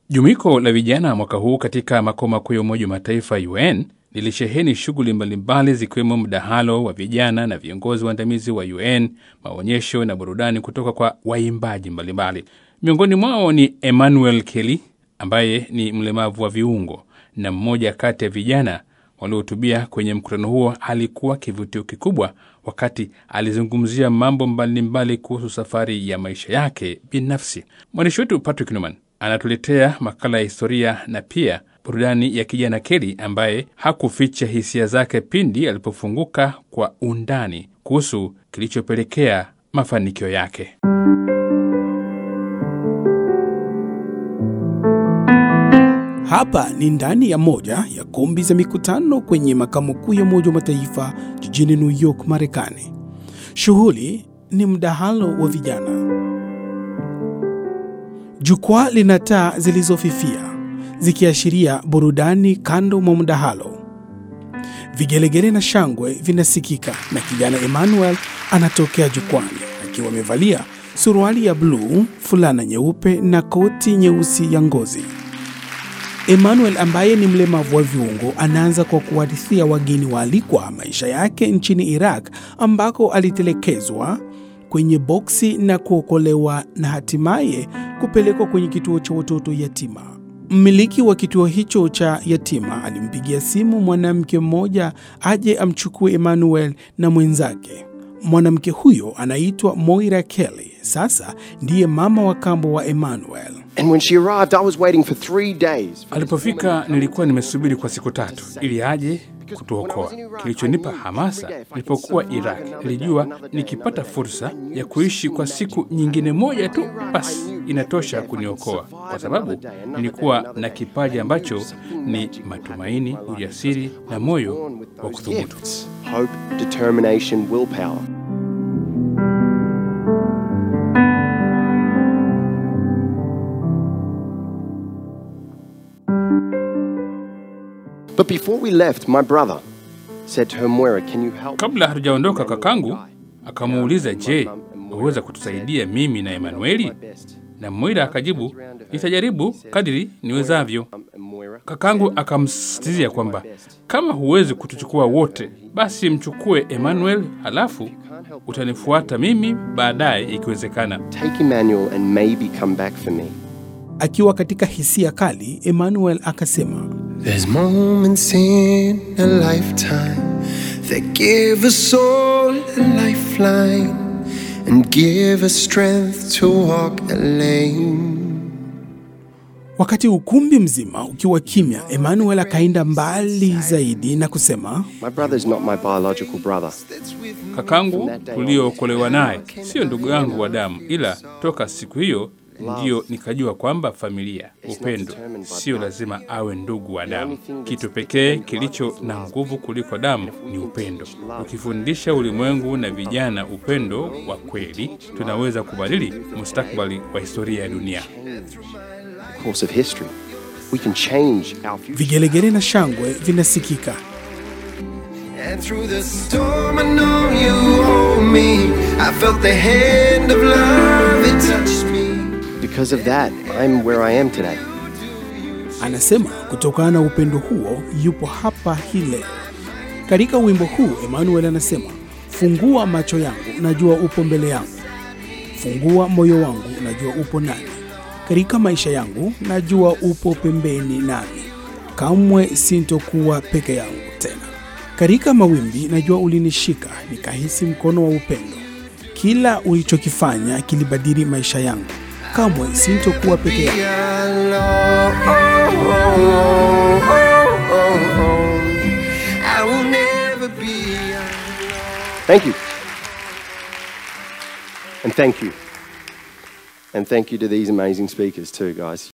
Jumuiko la vijana mwaka huu katika makao makuu ya Umoja wa Mataifa UN lilisheheni shughuli mbalimbali zikiwemo mdahalo wa vijana na viongozi waandamizi wa UN, maonyesho na burudani kutoka kwa waimbaji mbalimbali. Miongoni mwao ni Emmanuel Kelly ambaye ni mlemavu wa viungo na mmoja kati ya vijana waliohutubia kwenye mkutano huo. Alikuwa kivutio kikubwa wakati alizungumzia mambo mbalimbali kuhusu safari ya maisha yake binafsi. Mwandishi wetu Patrick Numan anatuletea makala ya historia na pia burudani ya kijana Kelly ambaye hakuficha hisia zake pindi alipofunguka kwa undani kuhusu kilichopelekea mafanikio yake. Hapa ni ndani ya moja ya kumbi za mikutano kwenye makao makuu ya Umoja wa Mataifa jijini New York, Marekani. Shughuli ni mdahalo wa vijana. Jukwaa lina taa zilizofifia zikiashiria burudani kando mwa mdahalo. Vigelegele na shangwe vinasikika na kijana Emmanuel anatokea jukwani akiwa amevalia suruali ya bluu, fulana nyeupe na koti nyeusi ya ngozi. Emmanuel ambaye ni mlemavu wa viungo anaanza kwa kuhadithia wageni waalikwa maisha yake nchini Iraq ambako alitelekezwa kwenye boksi na kuokolewa na hatimaye kupelekwa kwenye kituo cha watoto yatima. Mmiliki wa kituo hicho cha yatima alimpigia simu mwanamke mmoja aje amchukue Emmanuel na mwenzake. Mwanamke huyo anaitwa Moira Kelly, sasa ndiye mama wa kambo wa Emmanuel. And when she arrived, I was waiting for three days. for Alipofika nilikuwa nimesubiri kwa siku tatu ili aje kutuokoa. Kilichonipa hamasa nilipokuwa Iraq, nilijua nikipata fursa ya kuishi kwa siku nyingine moja tu, basi inatosha kuniokoa, kwa sababu nilikuwa na kipaji ambacho ni matumaini, ujasiri na moyo wa kuthubutu. gifts, hope, determination, willpower. But before we left, my brother said to her, Moira, can you help? Kabla hatujaondoka, kakangu akamuuliza, je, waweza kutusaidia mimi na Emanueli? Na Moira akajibu, nitajaribu kadiri niwezavyo. Moira, Kakangu akamsisitizia kwamba kama huwezi kutuchukua wote, basi mchukue Emmanuel, halafu utanifuata mimi baadaye ikiwezekana. take Emmanuel and maybe come back for me. Akiwa katika hisia kali, Emmanuel akasema, There's moments in a lifetime that give a soul a lifeline and give us strength to walk a lane. Wakati ukumbi mzima ukiwa kimya, Emmanuel akaenda mbali zaidi na kusema, My brother's not my biological brother. Kakangu tuliyookolewa naye siyo ndugu yangu wa damu, ila toka siku hiyo ndiyo nikajua kwamba familia, upendo sio lazima awe ndugu wa damu. Kitu pekee kilicho na nguvu kuliko damu ni upendo. Ukifundisha ulimwengu na vijana upendo wa kweli, tunaweza kubadili mustakabali wa historia ya dunia. Course of history. We can change our future. vigelegele na shangwe vinasikika. And through the storm, I know you hold me. I felt the hand of love, it touched me. Because of that, I'm where I am today. Anasema kutokana na upendo huo yupo hapa hii leo. Katika wimbo huu Emmanuel anasema, fungua macho yangu, najua upo mbele yangu, fungua moyo wangu, najua upo nami, katika maisha yangu najua upo pembeni nami, kamwe sintokuwa peke yangu tena. Katika mawimbi najua ulinishika, nikahisi mkono wa upendo. Kila ulichokifanya kilibadili maisha yangu, kamwe sintokuwa peke yangu. I will never be alone. Thank you. And thank you. And thank you to these amazing speakers, too, guys.